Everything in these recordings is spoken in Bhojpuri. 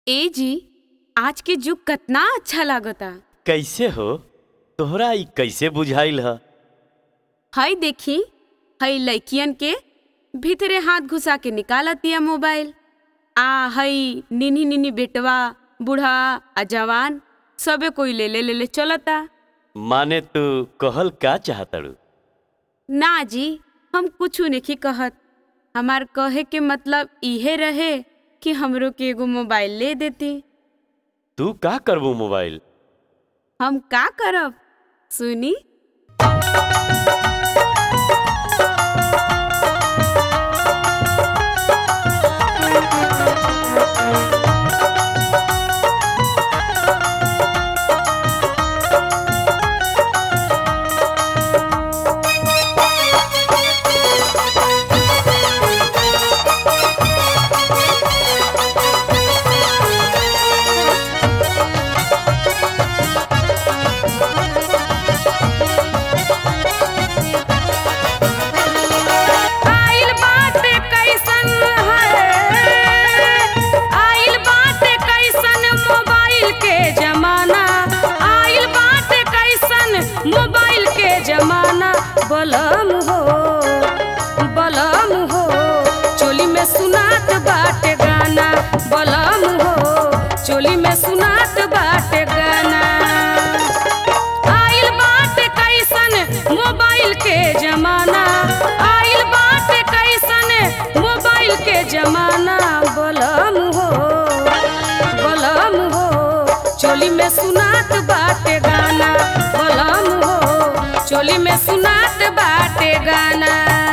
ए जी आज के जुग कतना अच्छा लागता कैसे हो तोहरा ई कैसे बुझाइल ह हई देखी हई लड़कियन के भीतरे हाथ घुसा के निकालतिया मोबाइल आ हई निन्ही निन्ही बेटवा बूढ़ा आ जवान सबे कोई ले ले ले ले चलता माने तू कहल का चाहतड़ू ना जी हम कुछ नहीं कहत हमार कहे के मतलब इहे रहे कि हमरो के एगो मोबाइल ले देती तू का करबू मोबाइल हम का करब सुनी आइल बाटे कैसन है आइल बाटे कैसन मोबाइल के जमाना आइल बाटे कैसन मोबाइल के जमाना बलम हो बलम हो चोली में सुनात बाटे गाना बलम हो चोली में सुनात बाटे गाना आइल बाटे कैसन मोबाइल के जमाना आइल बाटे कैसन मोबाइल के जमाना बलम हो बलम हो चोली में सुनात बाटे गाना बलम हो चोली में सुनात बाटे गाना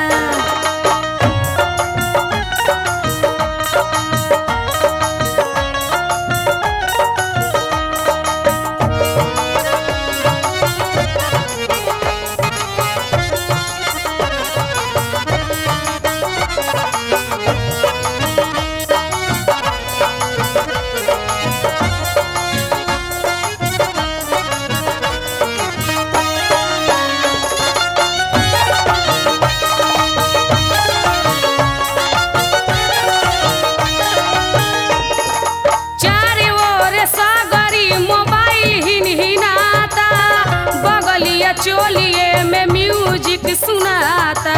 चारे ओर सागरी मोबाइल हिन हिनाता बगलिया चोलिए में म्यूजिक सुनाता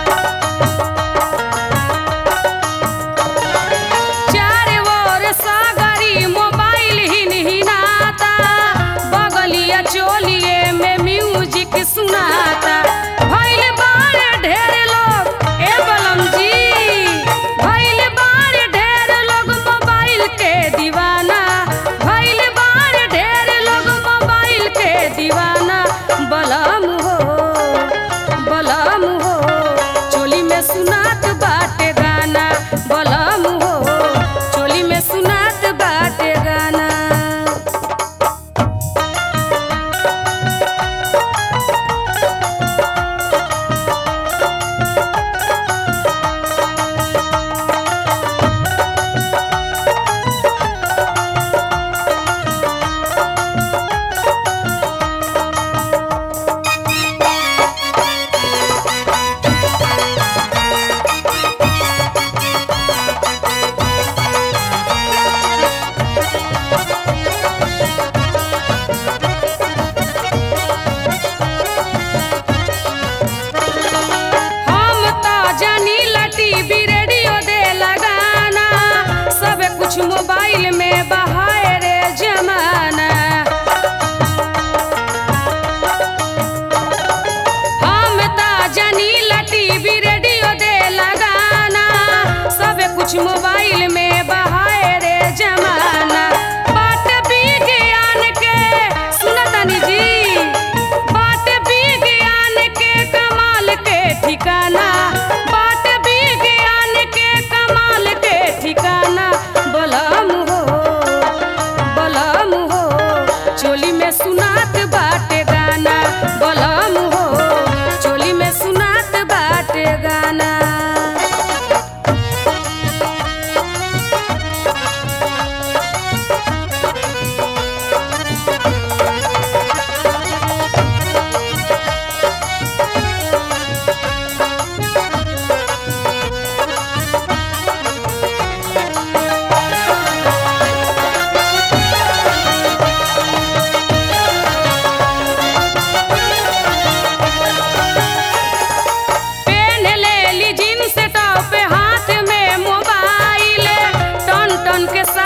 चारे ओर सागरी मोबाइल हिन हिनाता बगलिया चोलिए में म्यूजिक सुनाता भइल बाड़े ढेर लोग ए बलम जी भइल बाड़े ढेर लोग मोबाइल के दीवाना भइल बाड़े ढेर लोग मोबाइल के दीवाना बलम हो बलम हो चोली में सुनात बाटे गाना बलम हो चोली में सुनात बाटे गाना हम तो जानी लटी भी रेडियो दे लगाना सब कुछ मोबाइल में बहाए रे जमाना हम तो जानी लटी भी रेडियो दे लगाना सब कुछ मोबाइल में बहाए रे जमाना बात विज्ञान के सुनतनी जी बात विज्ञान के कमाल के ठिकाना बात विज्ञान के कमाल के ठिकाना बलम हो बलम हो चोली में सुनात बाटे गाना बलम हो चोली में सुनात बाटे गाना के